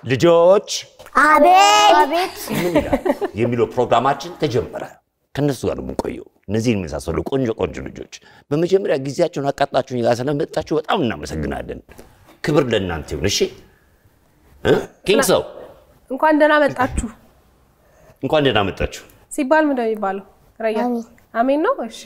ልጆች አቤት አቤት ምን ይላል የሚለው ፕሮግራማችን ተጀመረ። ከእነሱ ጋር ነው የምንቆየው። እነዚህን የመሳሰሉ ቆንጆ ቆንጆ ልጆች በመጀመሪያ ጊዜያቸውን አቃጥላችሁን ጋር ስለመጣችሁ በጣም እናመሰግናለን። ክብር ለእናንተ ይሁን። እሺ እ? ኪንግ ሰው እንኳን ደህና መጣችሁ እንኳን ደህና መጣችሁ። ሲባል ምንድን ነው የሚባለው? ረያን አሜን። አሜን ነው። እሺ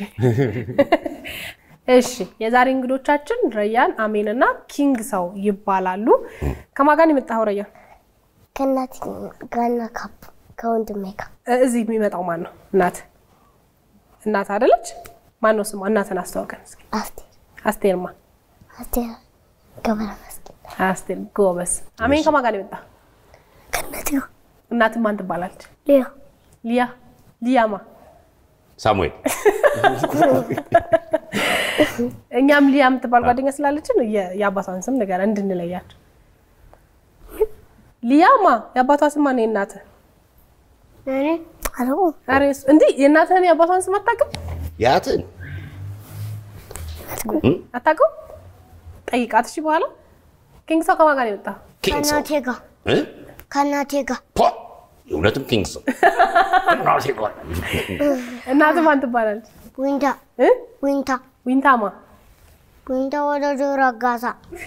እሺ። የዛሬ እንግዶቻችን ረያን አሜን እና ኪንግ ሰው ይባላሉ። ከማን ጋር ነው የመጣኸው ረያን? ከእናት ጋና ካፕ ከወንድሜ ጋር እ- እዚህ የሚመጣው ማን ነው? እናት እናት አይደለች? ማን ነው ስሟ? እናትን አስተዋውቀን እስኪ። አስቴር አስቴርማ አስቴር ገብረ መስቀል አስቴር ጎበዝ። አሜን ከማን ጋር ነው የመጣ? ከእናት ጋር እናትን ማን ትባላለች? ሊያ ሊያ ሊያማ ሳሙኤል እኛም ሊያ የምትባል ጓደኛ ስላለችን የ- የአባቷን ስም ንገረን እንድንለያቸው። ሊያማ የአባቷ ስም ማን? የእናትህ እኔ አላውቅም ኧረ እሱ- እንዲህ የእናትህን የአባቷን ስም አታውቅም? ያትን አታውቅም? ጠይቃት እሺ። በኋላ ኪንግ ሰው ከማን ጋር ነው የመጣው? ኪንግ ሰው ከእናቴ ጋር እ? ከእናቴ ጋር ፖ! የእውነትም ኪንግ ሰው ራሴ ጋር እናትህ ማን ትባላለች? ዊንታ እ? ዊንታ ዊንታማ ዊንታ ወደ ጆሮ አጋሳ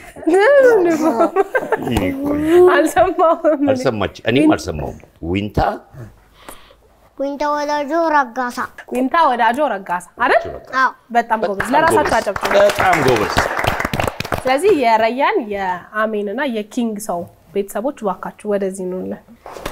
አልሰማሁም። አልሰማች እኔም አልሰማውም። ዊንታ ዊንታ ወደ ጆሮ አጋሳ ዊንታ ወዳጆ ረጋሳ አይደል? አዎ በጣም ጎበዝ። ለራሳቸው አጨብጭቡ። በጣም ጎበዝ። ስለዚህ የረያን የአሜን እና የኪንግ ሰው ቤተሰቦች እባካችሁ ወደዚህ ኑልን።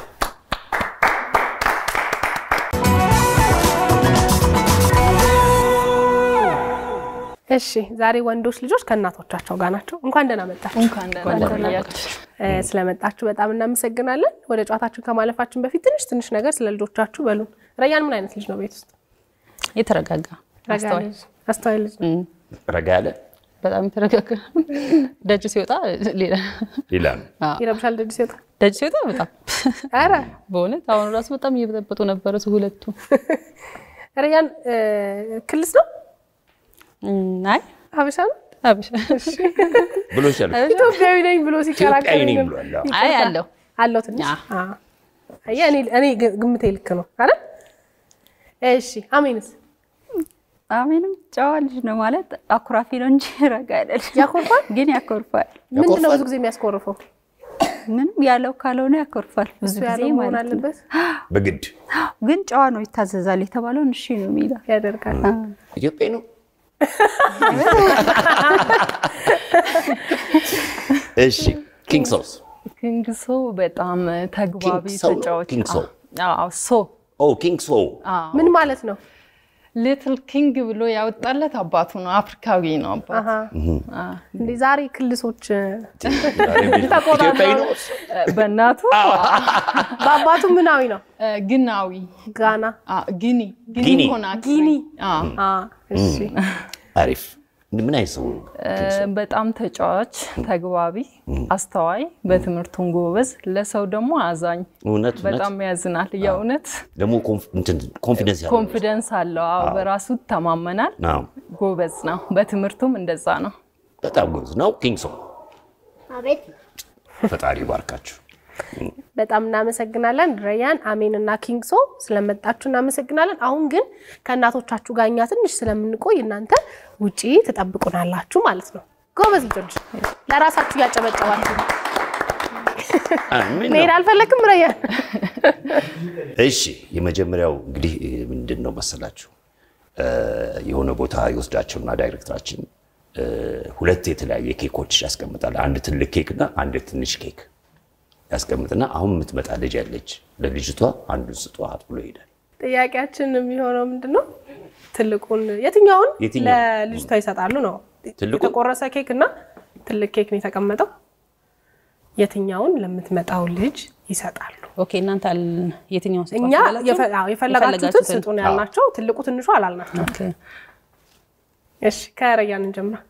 እሺ ዛሬ ወንዶች ልጆች ከእናቶቻቸው ጋር ናቸው። እንኳን ደህና መጣችሁ። እንኳን ደህና ቆያችሁ። እ፣ ስለመጣችሁ በጣም እናመሰግናለን። ወደ ጨዋታችን ከማለፋችን በፊት ትንሽ ትንሽ ነገር ስለ ልጆቻችሁ በሉን። ረያን ምን አይነት ልጅ ነው ቤት ውስጥ? የተረጋጋ ረጋ አስተዋይ፣ ልጅ፣ አስተዋይ ልጅ ነው። ረጋ ያለ በጣም የተረጋጋ ደጅ ሲወጣ ሌላ ሌላ ነው። ይረብሻል ደጅ ሲወጣ። ደጅ ሲወጣ በጣም ኧረ በእውነት አሁን ራሱ በጣም እየበጠበጡ ነበረ እሱ ሁለቱ። ረያን እ፣ ክልስ ነው እም፣ አይ ሀበሻ ነው አብሻ ብሎ ይሻል ኢትዮጵያዊ ነኝ ብሎ ሲከራከር ኢትዮጵያዊ ነኝ ግን ብሏል። አዎ። አይ አለው አለው ትንሽ አ። አ። አየህ፣ እኔ እኔ ግ- ግምቴ ልክ ነው አይደል? እሺ አሜንስ አሜንም ጨዋ ልጅ ነው ማለት አኩራፊ ነው እንጂ ረጋ ያለ ልጅ ነው። ያኮርፋል? ግን ያኮርፋል። ምንድን ነው ብዙ ጊዜ የሚያስኮርፈው? ምንም ያለው ካልሆነ ያኮርፋል ብዙ እሱ ጊዜ ያለው መሆን ማለት ነው። አለበት በግድ ግን ጨዋ ነው፣ ይታዘዛል። የተባለውን እሺ ነው የሚለው። ያደርጋል። ኢትዮጵያዊ ነው። እሺ ኪንግ ሶስ ኪንግ ሰው በጣም ተግባቢ ኪንግ ሰው ነው? ተጫዋች ኪንግ ሰው? አዎ ሶ ኦ ኪንግ ሶ ምን ማለት ነው? ሊትል ኪንግ ብሎ ያወጣለት አባቱ ነው። አፍሪካዊ ነው አባቱ። አሀ። እንዴ ዛሬ ክልሶች ኢትዮጵያዊ ነው። በእናቱ በአባቱ ምናዊ ነው? ግናዊ ጋና አ፣ ጊኒ ጊኒ። ኮናክሪ። ጊኒ። አ፣ አ፣ እሺ አሪፍ ምን አይነት ሰው ነው? በጣም ተጫዋች፣ ተግባቢ፣ አስተዋይ፣ በትምህርቱን ጎበዝ፣ ለሰው ደግሞ አዛኝ፣ እውነት እውነት በጣም ያዝናል። የእውነት ደግሞ ኮንፍ- እንትን ኮንፊደንስ ያለው ኮንፊደንስ አለው። አዎ በራሱ ይተማመናል። ነው። ጎበዝ ነው። በትምህርቱም እንደዛ ነው። በጣም ጎበዝ ነው። ኪንግ ሶ አቤት ፈጣሪ ባርካችሁ። በጣም እናመሰግናለን ረያን፣ አሜን እና ኪንግ ሶ ስለመጣችሁ እናመሰግናለን። አሁን ግን ከእናቶቻችሁ ጋር እኛ ትንሽ ስለምንቆይ እናንተ ውጪ ትጠብቁናላችሁ ማለት ነው። ጎበዝ ልጆች ለራሳችሁ እያጨበጨባችሁ ነው። አሜን መሄድ ነው። አልፈለግም ረያን? እሺ የመጀመሪያው እንግዲህ ምንድን ነው መሰላችሁ እ፣ የሆነ ቦታ ይወስዳቸውና ዳይሬክተራችን እ፣ ሁለት የተለያየ ኬኮች ያስቀምጣል። አንድ ትልቅ ኬክ እና አንድ ትንሽ ኬክ ያስቀምጥና አሁን የምትመጣ ልጅ ያለች ለልጅቷ አንዱን ስጧት ብሎ ይሄዳል። ጥያቄያችን የሚሆነው ምንድን ነው? ትልቁን የትኛውን የትኛውን? ለልጅቷ ይሰጣሉ ነው? ትልቁን? የተቆረሰ ኬክ እና ትልቅ ኬክ ነው የተቀመጠው። የትኛውን ለምትመጣው ልጅ ይሰጣሉ? ኦኬ እናንተ አል- የትኛውን ስጧት እኛ አላችሁ? የፈ- አዎ፣ የፈለጋችሁትን የፈለጋችሁትን። ስጡን ያልናቸው ትልቁ ትንሹ አላልናቸው። ኦኬ። እሺ ከረያን እንጀምር።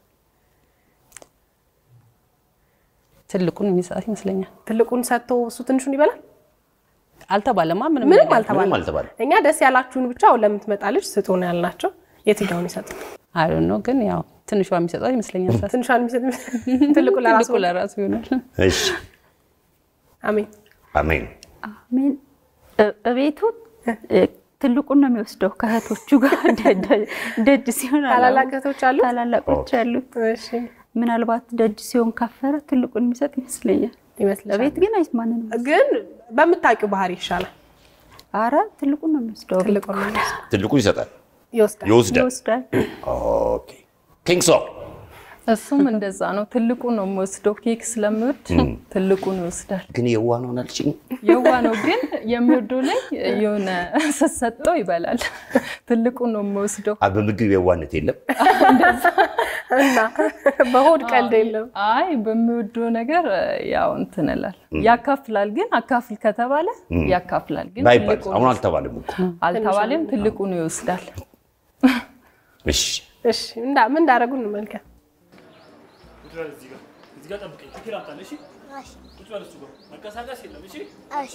ትልቁን የሚሰጣት ይመስለኛል። ትልቁን ሰጥቶ እሱ ትንሹን ይበላል? አልተባለማ ምንም ምንም ነገር። አልተባለም። ምንም አልተባለም። እኛ ደስ ያላችሁን ብቻ ለምትመጣ ልጅ ስጡን ያልናቸው የትኛውን ይሰጡ? አይ ነው ግን ያው ትንሿ የሚሰጣት ይመስለኛል። ሳስብ። ትንሿን የሚሰጥ ትልቁ ለራሱ ትልቁ ለራሱ ይሆናል። እሺ አሜን አሜን። አሜን። እ- እቤቱ እ፣ ትልቁን ነው የሚወስደው ከእህቶቹ ጋር ደ- ደ- ደጅ ሲሆን አላ- ታላላቅ እህቶች አሉት? ታላላቆች አሉት። እሺ ምናልባት ደጅ ሲሆን ካፈረ ትልቁን የሚሰጥ ይመስለኛል። ይመስልሻል? እቤት ግን አይስማንንም። ግን በምታውቂው ባህሪ ይሻላል። አረ ትልቁን ነው የሚወስደው። ትልቁ ነው የሚወስደው። ትልቁን ይሰጣል፣ ይወስዳል። ይወስዳል። ይወስዳል። ኦኬ ኪንግሶ እሱም እንደዛ ነው። ትልቁ ነው የሚወስደው። ኬክ ስለሚወድ ትልቁን ይወስዳል። ግን የዋ ነው አልሽኝ። የዋ ነው ግን የሚወደው ላይ የሆነ ስትሰጠው ይበላል። ትልቁ ነው የሚወስደው። አ በምግብ የዋነት የለም። እና በሆድ ቀልድ የለም። አይ በሚወደው ነገር ያው እንትን እላል ያካፍላል። ግን አካፍል ከተባለ ያካፍላል። ግን ባይባል ትልቁን አሁን አልተባለም እኮ። አልተባለም። ትልቁን ይወስዳል። እሺ እሺ እንዳ ምን እንዳደረጉ እንመልከት። ቁጭ በል እዚህ ጋር እዚህ ጋር ጠብቀኝ። ትክክል አምጣልህ። እሺ ቁጭ በል እሱ ጋር መንቀሳቀስ የለም። እሺ እሺ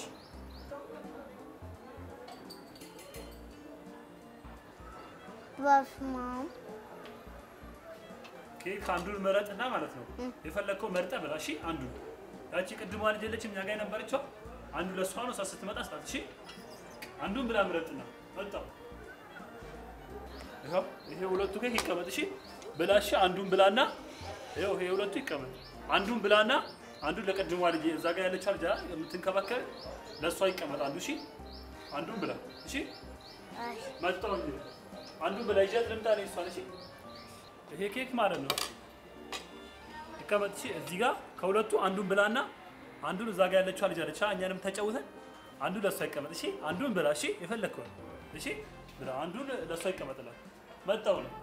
በስመ አብ ኬክ አንዱን መረጥና ማለት ነው የፈለግከው መርጠህ ብላ። እሺ አንዱን ያቺ ቅድሟ ልጅ የለችም እኛ ጋር የነበረችው አንዱ ለእሷ ነው። እሷ ስትመጣ ስጣት። እሺ አንዱን ብላ ምረጥና መጣው። ይኸው ይሄ ሁለቱ ኬክ ይቀመጥ። እሺ ብላ። እሺ አንዱን ብላና ይኸው ይሄ ሁለቱ ይቀመጥ። አንዱን ብላና አንዱን ለቅድሟ ልጅ እዛ ጋር ያለችው ልጅ የምትንከባከብ ለእሷ ይቀመጥ አንዱ። እሺ አንዱን ብላ። እሺ መጣው እንጂ አንዱን ብላ ይዣት ልምጣ ነው እሷን። እሺ ይሄ ኬክ ማለት ነው ይቀመጥ። እሺ እዚህ ጋር ከሁለቱ አንዱን ብላና አንዱን እዛ ጋር ያለችው ልጅ አለች እኛንም ተጫውተን አንዱ ለእሷ ይቀመጥ። እሺ አንዱን ብላ። እሺ የፈለግከው እሺ ብላ። አንዱን ለእሷ ይቀመጥላል። መጣው ነው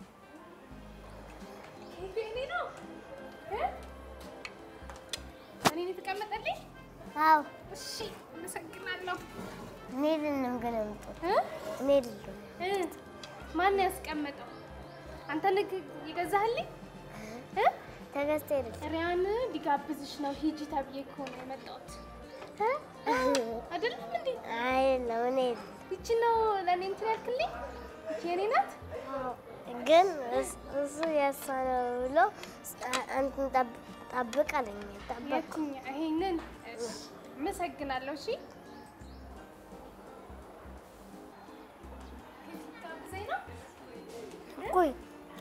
እኔ የተቀመጠልኝ? አዎ እሺ አመሰግናለሁ። ሜልን ነው የምገለምጠው እ? ሜልን ነው እ? ማን ያስቀመጠው? አንተ ልክ የገዛህልኝ? እ? ተገዝቶ ሄደች ሪያን ሊጋብዝሽ ነው ሂጂ ተብዬ እኮ ነው የመጣሁት። እ? አይደለም እንዴ? አይደለም እኔ ይቺ ነው ለእኔ እንትን ያልክልኝ? ይቺ የኔ ናት? ግን እስ- እሱ የእሷ ነው ብሎ እንትን ጠብ- ጠብቅ አለኝ ጠበቅ የትኛ? ይሄንን? እሺ፣ አመሰግናለሁ። እሺ ልትጋብዘኝ ነው? ቆይ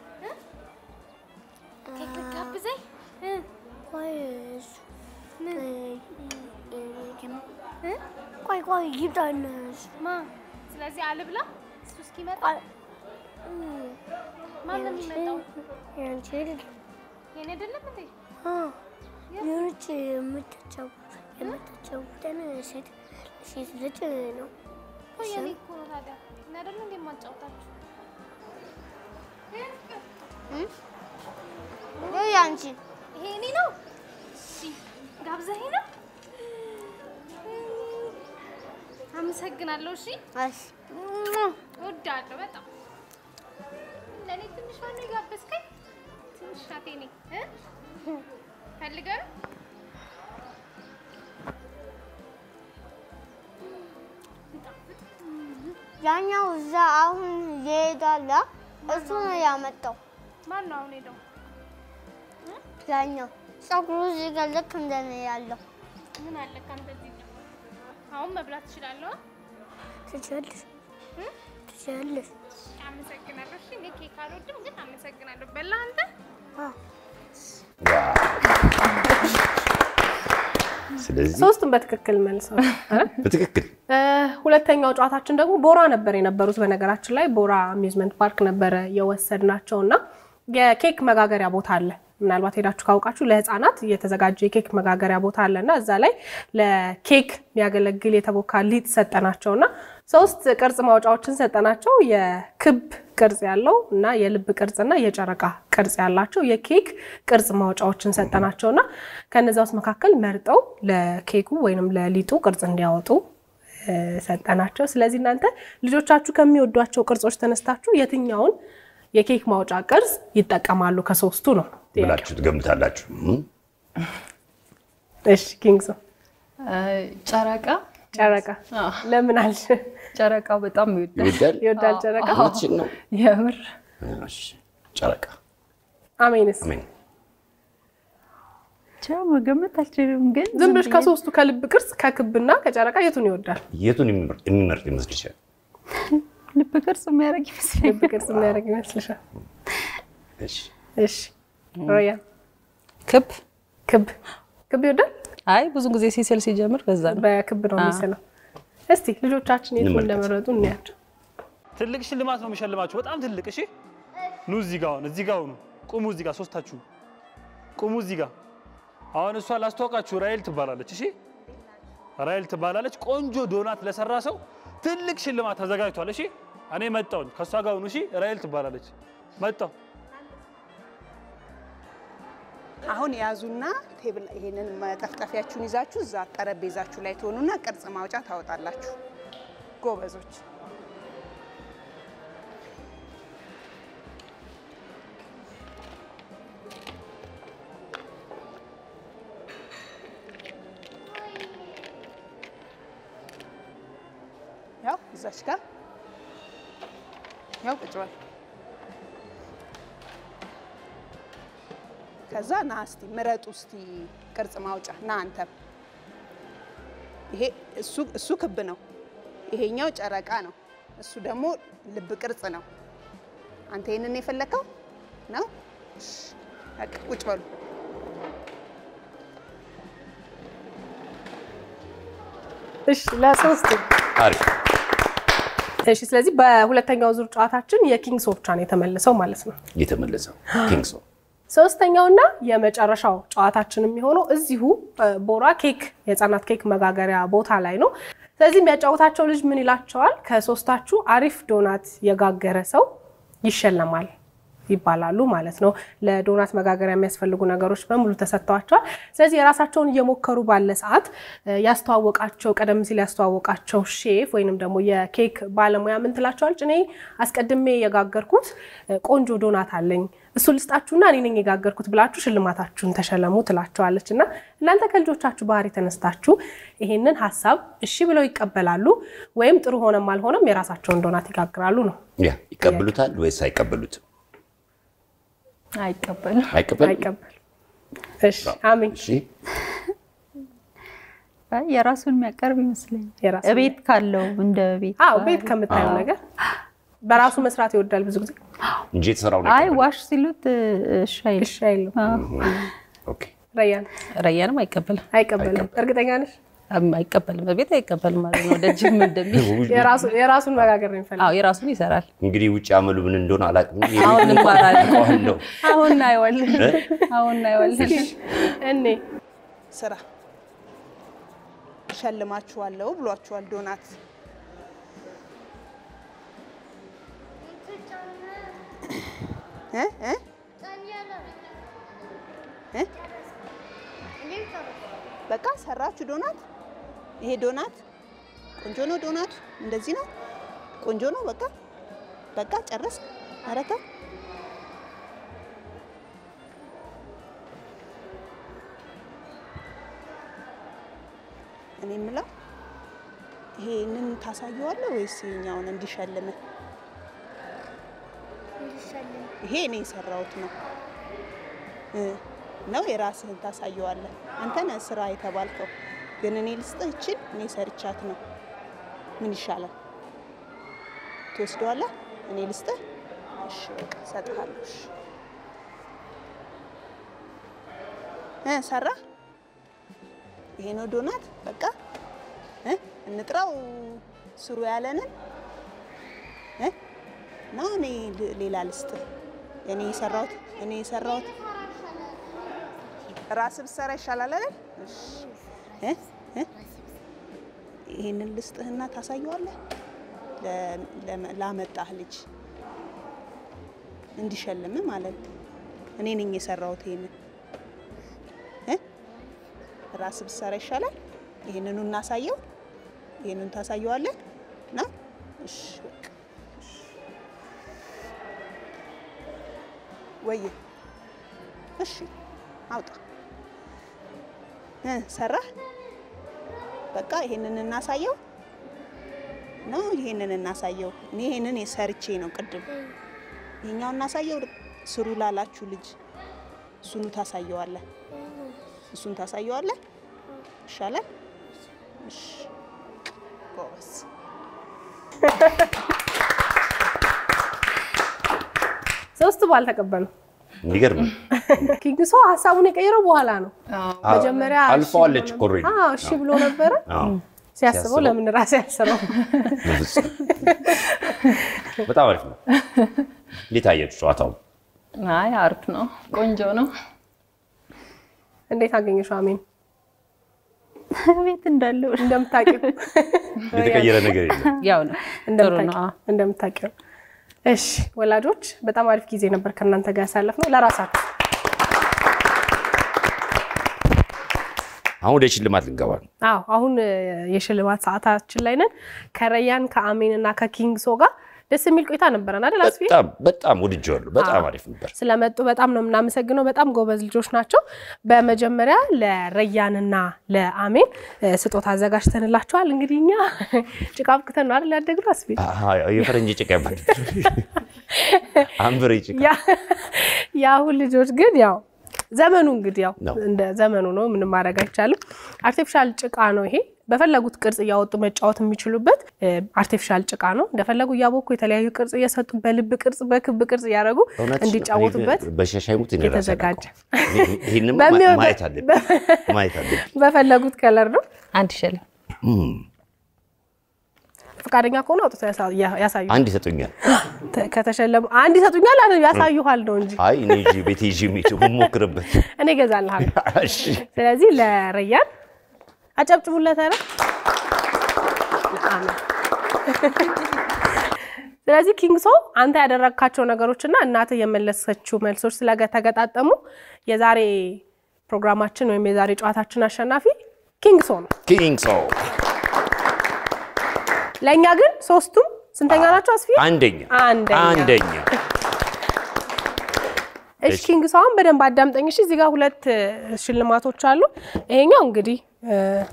ኬክ ልትጋብዘኝ? እ? ቆይ እሱ ምን? እ? ቆይ ቆይ ይምጣና እሱ ማ? ስለዚህ አልብላ እሱ እስኪመጣ ቆይ ማን ነው የሚመጣው? ያንቺ አይደል የኔ አይደለም እንዴ? የሆነች የምትጫወት የምትጫወተን ሴት ሴት ልጅ ነው ቆይ የኔ እኮ ነው ታዲያ። እኔ አይደለም እንዴ የማጫወታችሁ? ወይ ያንቺ ይሄ እኔ ነው። እሺ ጋብዘኸኝ ነው? አመሰግናለሁ። እሺ እሺ እወዳለሁ በጣም። ለእኔ ትንሿ ነው የጋበዝከኝ? ትንሽ ናት የኔ እ? ፈልገህ ነው? ያኛው እዛ አሁን ይሄዳል እሱ ነው ያመጣው ማን ነው አሁን ሄደው? ያኛው ፀጉሩ እዚህ ጋር ልክ እንደኔ ያለው ምን አለ ካንተ እዚህ ጋር? አሁን መብላት ትችላለህ? ትችያለሽ ትችያለሽ አመሰግናለሁ። እሺ እኔ ኬክ አልወድም ግን አመሰግናለሁ። በላ አንተ? ስለዚህ ሶስቱም በትክክል መልሰው በትክክል ሁለተኛው ጨዋታችን ደግሞ ቦራ ነበር የነበሩት። በነገራችን ላይ ቦራ አሚዝመንት ፓርክ ነበረ የወሰድናቸው እና የኬክ መጋገሪያ ቦታ አለ። ምናልባት ሄዳችሁ ካውቃችሁ ለሕፃናት የተዘጋጀ የኬክ መጋገሪያ ቦታ አለ እና እዛ ላይ ለኬክ የሚያገለግል የተቦካ ሊጥ ሰጠናቸው እና ሶስት ቅርጽ ማውጫዎችን ሰጠናቸው። የክብ ቅርጽ ያለው እና የልብ ቅርጽ እና የጨረቃ ቅርጽ ያላቸው የኬክ ቅርጽ ማውጫዎችን ሰጠናቸው እና ከነዛ ውስጥ መካከል መርጠው ለኬኩ ወይንም ለሊጡ ቅርጽ እንዲያወጡ እ፣ ሰጠናቸው። ስለዚህ እናንተ ልጆቻችሁ ከሚወዷቸው ቅርጾች ተነስታችሁ የትኛውን የኬክ ማውጫ ቅርጽ ይጠቀማሉ ከሶስቱ ነው ጥያቄው። ብላችሁ ትገምታላችሁ። እም? እሺ ኪንግሶ ጨረቃ ጨረቃ አዎ። ለምን አልሽ? ጨረቃ በጣም ይወዳል። ይወዳል። ይወዳል ጨረቃ። እውነትሽን ነው። የምር እሺ፣ ጨረቃ አሜንስ አሜን። እንጃ መገመት አልችልም፣ ግን ዝም ብለሽ ብዬ- ከሶስቱ ከልብ ቅርጽ ከክብና ከጨረቃ የቱን ይወዳል? የቱን የሚመርጥ የሚመርጥ ይመስልሻል? ልብ ቅርጽ የሚያደርግ ልብ ይመስለኛል። ቅርጽ የሚያደርግ ይመስልሻል? እሺ እሺ ሮያ ክብ ክብ ክብ ይወዳል? አይ ብዙ ጊዜ ሲስል ሲጀምር በዛ ነው። በክብ ነው የሚስለው። እስቲ ልጆቻችን የቱን እንመልከት። እንደመረጡ እንያቸው። ትልቅ ሽልማት ነው የሚሸልማችሁ። በጣም ትልቅ። እሺ ኑ እዚህ ጋር አሁን እዚህ ጋር ሁኑ። ቁሙ እዚህ ጋር ሶስታችሁ ቁሙ እዚህ ጋር። አሁን እሷ ላስተዋውቃችሁ ራይል ትባላለች። እሺ ራይል ትባላለች። ቆንጆ ዶናት ለሰራ ሰው ትልቅ ሽልማት ተዘጋጅቷል። እሺ እኔ መጣሁኝ ከእሷ ጋር ሁኑ። እሺ ራይል ትባላለች። መጣሁ። አሁን ያዙና ቴብል ይሄንን መጠፍጠፊያችሁን ይዛችሁ እዛ ጠረጴዛችሁ ላይ ትሆኑና ቅርጽ ማውጫ ታወጣላችሁ። ጎበዞች። ያው እዛች ጋር ያው ቁጭ በል። ከዛ ና እስቲ ምረጡ እስቲ ቅርጽ ማውጫ ና አንተም። ይሄ እሱ እሱ ክብ ነው፣ ይሄኛው ጨረቃ ነው፣ እሱ ደግሞ ልብ ቅርጽ ነው። አንተ ይሄንን የፈለከው ነው? እሺ፣ በቃ ቁጭ በሉ። እሺ ለሶስት አሪፍ እሺ። ስለዚህ በሁለተኛው ዙር ጨዋታችን የኪንግስ ኦፍ ብቻ ነው የተመለሰው ማለት ነው። የተመለሰው ኪንግሶ ሶስተኛውና የመጨረሻው ጨዋታችን የሚሆነው እዚሁ እ፣ ቦራ ኬክ የህፃናት ኬክ መጋገሪያ ቦታ ላይ ነው። ስለዚህ የሚያጫውታቸው ልጅ ምን ይላቸዋል? ከሶስታችሁ አሪፍ ዶናት የጋገረ ሰው ይሸለማል ይባላሉ ማለት ነው። ለዶናት መጋገሪያ የሚያስፈልጉ ነገሮች በሙሉ ተሰጥተዋቸዋል። ስለዚህ የራሳቸውን እየሞከሩ ባለ ሰዓት እ፣ ያስተዋወቃቸው ቀደም ሲል ያስተዋወቃቸው ሼፍ ወይንም ደግሞ የኬክ ባለሙያ ምን ትላቸዋለች? እኔ አስቀድሜ የጋገርኩት እ፣ ቆንጆ ዶናት አለኝ እሱ ልስጣችሁና እኔ ነኝ የጋገርኩት ብላችሁ ሽልማታችሁን ተሸለሙ ትላቸዋለች። እና እናንተ ከልጆቻችሁ ባህሪ ተነስታችሁ ይሄንን ሀሳብ እሺ ብለው ይቀበላሉ ወይም ጥሩ ሆነም አልሆነም የራሳቸውን ዶናት ይጋግራሉ ነው። ያ ይቀበሉታል ወይስ አይቀበሉትም? አይቀበልም። አይቀበሉም። አይቀበል። እሺ አሜን። እሺ አይ የራሱን የሚያቀርብ ይመስለኛል። የራሱን ቤት ካለው እንደ ቤት አዎ ቤት ከምታየው ነገር በራሱ መስራት ይወዳል ብዙ ጊዜ እንጂ የተሰራውን አይ አይቀበሉም። ዋሽ ሲሉት እሺ አይልም። እሺ አይልም። ኦኬ ረያን ረያንም አይቀበልም አይቀበልም። እርግጠኛ ነሽ? አም- አይቀበልም በቤት አይቀበልም ማለት ነው። ደጅም እንደሚል የራሱ- የራሱን መጋገር ነው የሚፈልግ አዎ የራሱን ይሰራል። እንግዲህ ውጭ አመሉ ምን እንደሆነ አላውቅም። አሁን እንማራለን። አውቀዋለሁ። አሁን እናየዋለን። አሁን እናየዋለን። እኔ ስራ ሸልማችኋለሁ ብሏችኋል። ዶናት እ እ እ በቃ ሰራችሁ ዶናት። ይሄ ዶናት ቆንጆ ነው። ዶናቱ እንደዚህ ነው። ቆንጆ ነው። በቃ በቃ ጨረስ። ኧረ ተው እኔ የምለው ይሄንን ታሳየዋለህ ወይስ ይሄኛውን እንዲሸልምህ? ይሄ እኔ የሰራሁት ነው እ ነው የራስህን ታሳየዋለህ። አንተ ነህ ስራ የተባልከው፣ ግን እኔ ልስጥህ እችን እኔ ሰርቻት ነው። ምን ይሻላል? ትወስደዋለህ? እኔ ልስጥህ? እሺ በቃ እሰጥሃለሁ። እሺ እ ሰራ ይሄ ነው ዶናት። በቃ እ እንጥራው ስሩ ያለንን እ ነው እኔ ል- ሌላ ልስጥህ። እኔ የሰራሁት እኔ የሰራሁት ራስህ ብትሰራ ይሻላል አይደል? እሺ እ እ ይሄንን ልስጥህና ታሳየዋለህ ለ- ለመ- ላመጣህ ልጅ እንዲሸልም ማለት ነው። እኔ ነኝ የሰራሁት ይሄንን እ ራስ ብትሰራ ይሻላል። ይሄንኑ እናሳየው። ይሄንን ታሳየዋለህ ና እሺ በቃ እሺ። ወይ እሺ አውጣ እ ሰራህ በቃ ይሄንን እናሳየው ነው ይሄንን እናሳየው። እኔ ይሄንን የሰርቼ ነው ቅድም ይሄኛው እናሳየው። ስሩ ላላችሁ ልጅ እሱኑ ታሳየዋለህ። እሱን ታሳየዋለህ። ይሻላል። እሺ፣ ጎበዝ። ሶስቱ አልተቀበሉም። የሚገርም ነው። ኪንግ ሶ ሀሳቡን የቀየረው በኋላ ነው። መጀመሪያ እሺ አልፈዋለች ብሎ እኮ already። ነበር። አዎ እሺ ብሎ ነበረ። አዎ። ሲያስበው ሲያስበው ለምን ራሴ ያስበው በፍጹም። በጣም አሪፍ ነው። እንዴት አያችሁ ጨዋታው? አይ አሪፍ ነው፣ ቆንጆ ነው። እንዴት አገኘሽው? አሜን ቤት እንዳለው እንደምታውቂው የተቀየረ ነገር የለም። ያው ነው ጥሩ ነው። አዎ። እንደምታውቂው። እሺ ወላጆች በጣም አሪፍ ጊዜ ነበር ከእናንተ ጋር ያሳለፍነው። ለራሳችሁ አሁን ወደ ሽልማት ልንገባ ነው። አዎ አሁን እ፣ የሽልማት ሰዓታችን ላይ ነን። ከረያን ከአሜን እና ከኪንግ ሶ ጋር ደስ የሚል ቆይታ ነበረን አይደል አስፊ? በጣም በጣም ወድጄዋለሁ። በጣም አሪፍ ነበር። ስለመጡ በጣም ነው የምናመሰግነው። በጣም ጎበዝ ልጆች ናቸው። በመጀመሪያ ለረያንና ለአሜን እ፣ ስጦታ አዘጋጅተንላቸዋል። እንግዲህ እኛ ጭቃ አብክተን ነው አይደል ያደግነው አስፊ? አዎ፣ የፈረንጅ ጭቃ ይባላል። አንብሬ ጭቃ ያ- የአሁን ልጆች ግን ያው ዘመኑ እንግዲህ ያው ነው። እንደ ዘመኑ ነው፣ ምንም ማድረግ አይቻልም። አርቲፊሻል ጭቃ ነው ይሄ። በፈለጉት ቅርጽ እያወጡ መጫወት የሚችሉበት እ፣ አርቲፊሻል ጭቃ ነው። እንደፈለጉ እያቦኩ የተለያዩ ቅርጽ እየሰጡ በልብ ቅርጽ፣ በክብ ቅርጽ እያደረጉ እውነት እንዲጫወቱበት በሻሻይሙት እኔ ራሴ የተዘጋጀ አላውቀውም። ይህንማ በሚወ- ማየት አለብን ማየት አለብን። በፈለጉት ከለር ነው። አንድ ሸለም ፈቃደኛ ከሆነ አውጥቶ ያሳ- ያ- ያሳዩ። አንድ ይሰጡኛል። ተ- ከተሸለሙ አንድ ይሰጡኛል፣ አለ ያሳዩሃል ነው እንጂ አይ እኔ ይዤ ቤቴ ይዤ የሚሄደው የምሞክርበት። እኔ እገዛልሃለሁ። እሺ ስለዚህ ለረያን አጨብጭቡለት። ኧረ አሜን። ስለዚህ ኪንግ ሶ አንተ ያደረግካቸው ነገሮችና እናትህ የመለሰችው መልሶች ስለተገጣጠሙ የዛሬ ፕሮግራማችን ወይም የዛሬ ጨዋታችን አሸናፊ ኪንግ ሶ ነው። ኪንግ ሶ ለእኛ ግን ሶስቱም ስንተኛ ናቸው? አስፊ አንደኛ አንደኛ። አንደኛ እሺ ኪንግ ሰውን በደንብ አዳምጠኝ። እሺ እዚህ ጋር ሁለት እ፣ ሽልማቶች አሉ። ይሄኛው እንግዲህ እ፣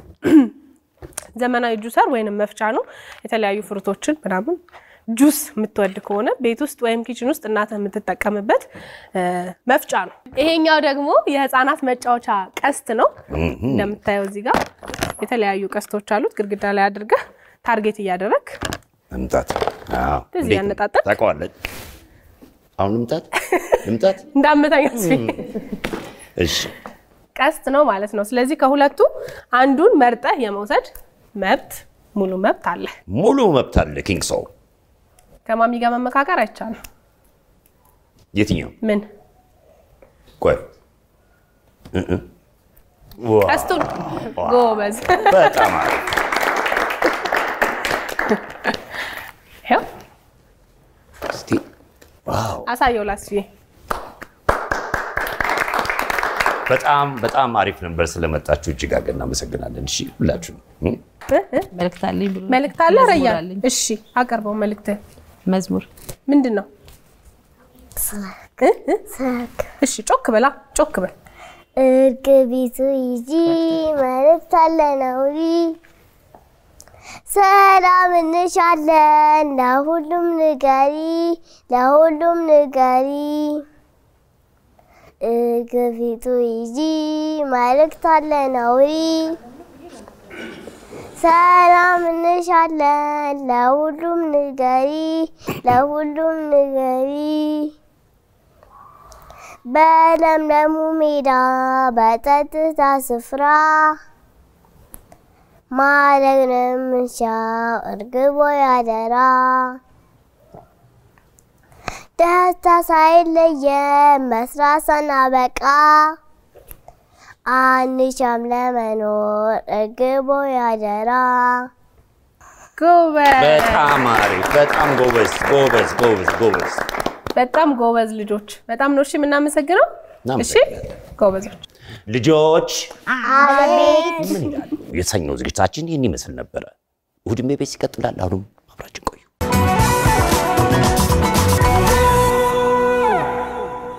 ዘመናዊ ጁሰር ወይንም መፍጫ ነው። የተለያዩ ፍሩቶችን ምናምን ጁስ የምትወድ ከሆነ ቤት ውስጥ ወይም ኪችን ውስጥ እናትህ የምትጠቀምበት እ፣ መፍጫ ነው። ይሄኛው ደግሞ የህፃናት መጫወቻ ቀስት ነው። እንደምታየው እዚህ ጋር የተለያዩ ቀስቶች አሉት። ግድግዳ ላይ አድርገህ ታርጌት እያደረግ መምጣት አዎ። እንደዚህ እንዴት ነው? ያነጣጠል? ታውቀዋለህ? አሁን ልምጣት ልምጣት። እንዳመታኝ አስፊ እሺ ቀስት ነው ማለት ነው። ስለዚህ ከሁለቱ አንዱን መርጠህ የመውሰድ መብት ሙሉ መብት አለ። ሙሉ መብት አለ ኪንግ ሶ። ከማሚ ጋር መመካከር አይቻልም። የትኛው ምን ቆይ እ እ ዋው፣ ቀስቱን ጎበዝ። በጣም አሪፍ ይኸው እስቲ ዋው አሳየው ላስዬ። በጣም በጣም አሪፍ ነበር። ስለመጣችሁ እጅግ አድርገን እናመሰግናለን። እሺ ሁላችሁም እ? እ? እ? መልእክት አለኝ ብሎ መልእክት አለ መዝሙር ረያ? አለኝ። እሺ አቀርበው። መልእክት መዝሙር ምንድን ነው? እ? እ? እሺ ጮክ በላ ጮክ በል። እርግቢቱ ይጂ መልእክት አለን አውሪ ሰላም እንሻለን ለሁሉም ንገሪ ለሁሉም ንገሪ እርግቢቱ ይጂ መልእክት አለን አውሪ ሰላም እንሻለን ለሁሉም ንገሪ ለሁሉም ንገሪ በለምለሙ ሜዳ በጸጥታ ስፍራ ማድረግ ነው የምንሻው እርግቦ ያደራ ደስታ ሳይለየን መስራት ሳናበቃ አንሻም ለመኖር እርግቦ ያደራ ጎበዝ፣ በጣም አሪፍ፣ በጣም ጎበዝ ጎበዝ ጎበዝ ጎበዝ። በጣም ጎበዝ ልጆች። በጣም ነው እሺ የምናመሰግነው። እሺ እናመሰግናለን። ጎበዞች። ልጆች አቤት ምን ይላሉ? የተሰኘው ዝግጅታችን ይህን ይመስል ነበረ። እሑድሜ ቤት ይቀጥላል። አሁንም አብራችን ቆዩ።